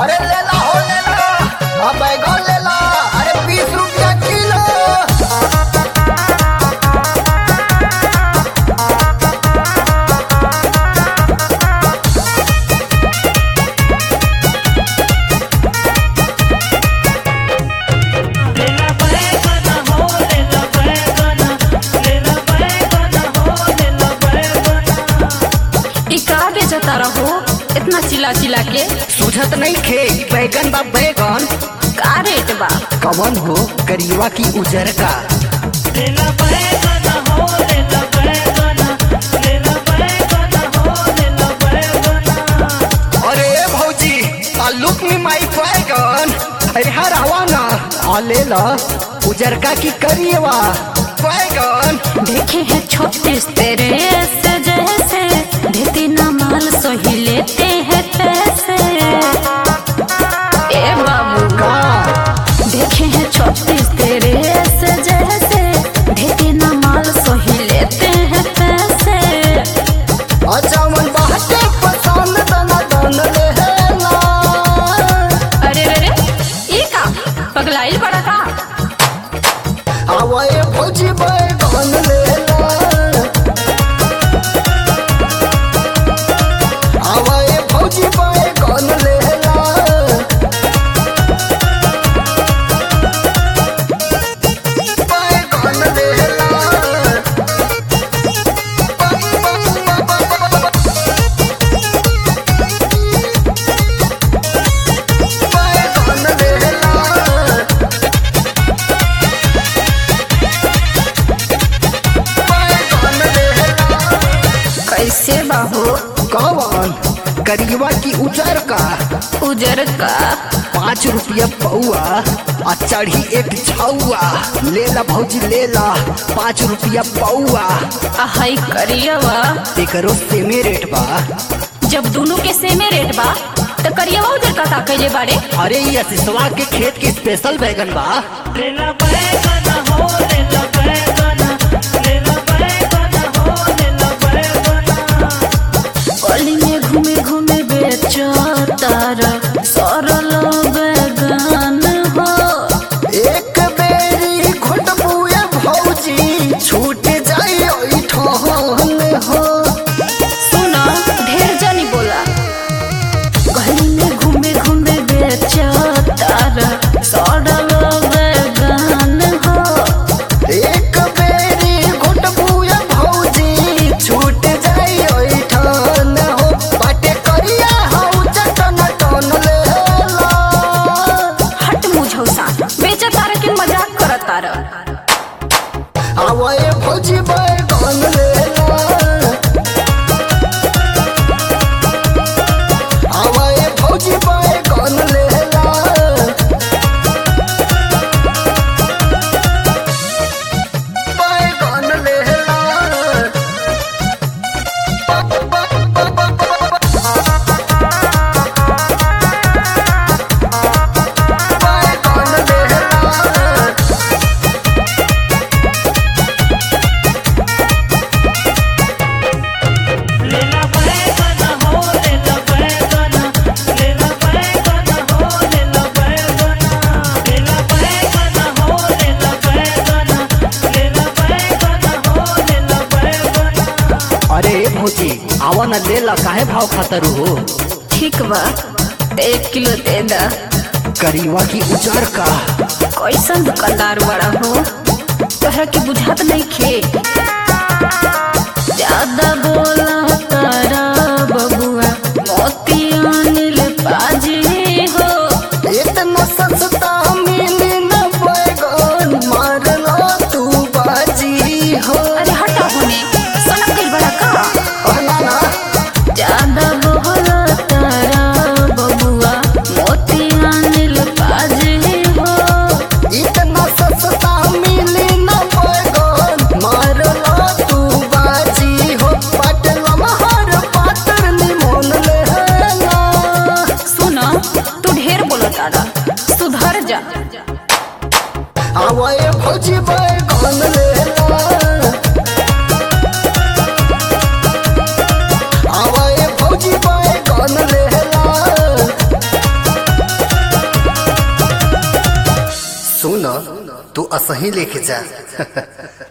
अरे लेला हो लेला अब बैगन लेला अरे बीस रुपया किलो लेला बैगन हो लेला बैगन लेला बैगन हो लेला बैगन ई का बेचता रहो इतना चिल्ला चिल्ला के सुझत नहीं खे बैगन बा बैगन का रेट बा कवन हो करीवा की उजर का लेला बैगन हो लेला बैगन लेला बैगन हो लेला बैगन अरे भौजी ताल्लुक में माई बैगन अरे हरावा ना आ ले ला उजर का की करीवा बैगन देखे हैं छत्तीस तेरे ऐसे जैसे देते न माल सही लेते हैं पैसे ए बाबू का देखे हैं छत्तीस तेरे ऐसे जैसे देते न माल सही लेते हैं पैसे अच्छा मन बाटे पसंद दना दन लेला अरे रे रे ये का पगलाइल बड़ा का आवे भौजी बैगन लेला आवे भौजी बैगन लेला बैगन लेला बैगन लेला बैगन लेला कैसे बाहो कौन करीबा की उजर का उजर का पाँच रुपया पौआ आ चढ़ी एक छौआ ले ला भौजी ले ला पाँच रुपया पौआ हाई करियवा एकरो सेमे रेट बा जब दोनों के सेमे रेट बा तो करियवा उधर का का कैले बारे अरे ये सिसवा के खेत के स्पेशल बैगन बा लेला बैगन हो लेला बैगन लेला बैगन हो लेला बैगन गली में घूमे घूमे बेचो तारा सरल बैगन हो एक बेरी घुटबुए भौजी छूट जाई ओई ठहन हो सुना ढेर जानी बोला गली में घूमे घूमे बेचो तारा सरल बैगन हो एक बेरी घुटबुए भौजी छूट जाई ओई ठहन हो बाटे करिया हौ चटन टन लेला हट मुझौसा बेचा तारा के मजाक करत तारा आवे भौजी बैगन लेला आवे भौजी बैगन लेला बैगन लेला बैगन लेला लेला बैगन हो लेला बैगन लेला बैगन हो लेला बैगन लेला बैगन हो लेला बैगन लेला बैगन हो लेला बैगन अरे भौजी आवा न ले ला काहे भाव खातर हो ठीक बा एक किलो दे दा करीवा की उजर का कैसन दुकानदार बड़ा हो तोहरा के बुझात नहीं खे ज्यादा बोला तारा बबुआ मोती अनिल पाजी हो इतना सस्ता मिली न बैगन मारला तू बाजी हो अरे हटा होने सनक गइल बड़ा का ना ना ज्यादा बोला तारा बबुआ मोती अनिल पाजी हो इतना सस्ता मिली न बैगन मारला तू बाजी हो पटला महर पातर निमन लेला सुना तू ढेर बोला तारा सुधर जा आवे भौजी बैगन लेला आवे भौजी बैगन लेला तू असही लेके जा